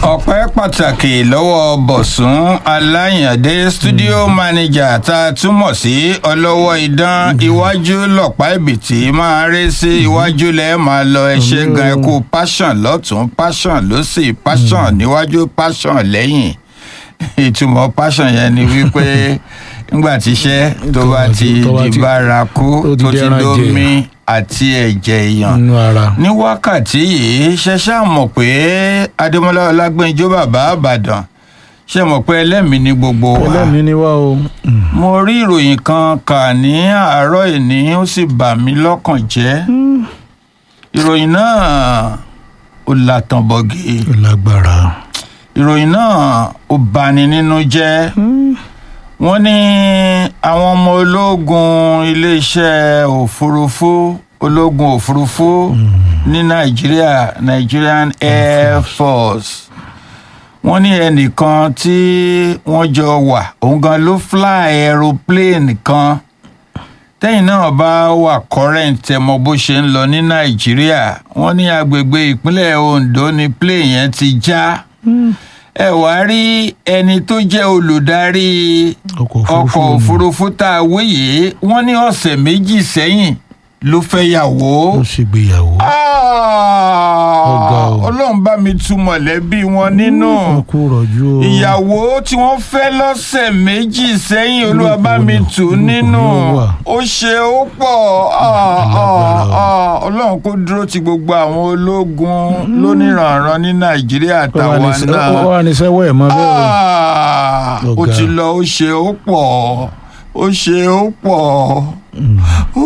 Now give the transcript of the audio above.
ọpẹ́ pàtàkì lọ́wọ́ bọ̀sùn aláyàndé studio manager tá a túmọ̀ sí ọlọ́wọ́ idán iwájú lọ̀pá ìbìtì máa ré sí iwájú lẹ́ẹ̀ máa lọ ẹṣẹ́ gan ẹkú passion lọ́tún passion lọ́sì passion níwájú passion lẹ́yìn ìtumọ̀ passion yẹn ni wípé nígbà tíṣẹ́ tó bá ti di bárakú tó ti dómi àti ẹ̀jẹ̀ èèyàn nínú ara. ní wákàtí yìí ṣẹṣẹ mọ̀ pé adémọlá ọlágbẹ́njọ bàbá àbàdàn ṣe mọ̀ pé ẹlẹ́mìí ni gbogbo wa ẹlẹ́mìí ni wá o. mo rí ìròyìn kan kà ní àárọ̀ ìní ó sì bà mí lọ́kàn jẹ́ ìròyìn náà ó làtàn bọ̀gì ó lágbára. ìròyìn náà ó bani nínú jẹ́ wọ́n ní àwọn ọmọ ológun iléeṣẹ́ òfurufú ológun òfurufú ní nàìjíríà nigerian air force wọ́n ní ẹnìkan tí wọ́n jọ wà òun gan ló fly aeroplane kan tẹ́yìn náà bá wà current ẹ mọ bó ṣe ń lọ ní nàìjíríà wọ́n ní agbègbè ìpínlẹ̀ ondo ni plane yẹn ti já ẹ wá rí ẹni tó jẹ́ olùdarí ọkọ̀ ọkọ̀ òfurufú òfurufú tá a wí yìí wọ́n ní ọ̀sẹ̀ méjì sẹ́yìn ló fẹ́ yàwó. ó ṣègbéyàwó. Ọ̀gá o. ọlọ́run bá mi tu mọ̀lẹ́bí wọn nínú ó kú rọ̀jú o. ìyàwó tí wọ́n fẹ́ lọ́sẹ̀ méjì sẹ́yìn olúwa bá mi tù ú Olùkọ́ nínú ló wà. ó ṣe ó pọ̀ ah, ah, ah, ọlọ́run kó dúró ti gbogbo àwọn ológun lóníranran ní nàìjíríà ó wà àtàwọn ní sẹ́- náà ó wà ní sẹ́wọ́ ẹ̀ mọ́ bẹ́ẹ̀ o. Ah, ó Ọ̀gá. ti lọ ó ṣe ó pọ̀ ó ṣe ó pọ̀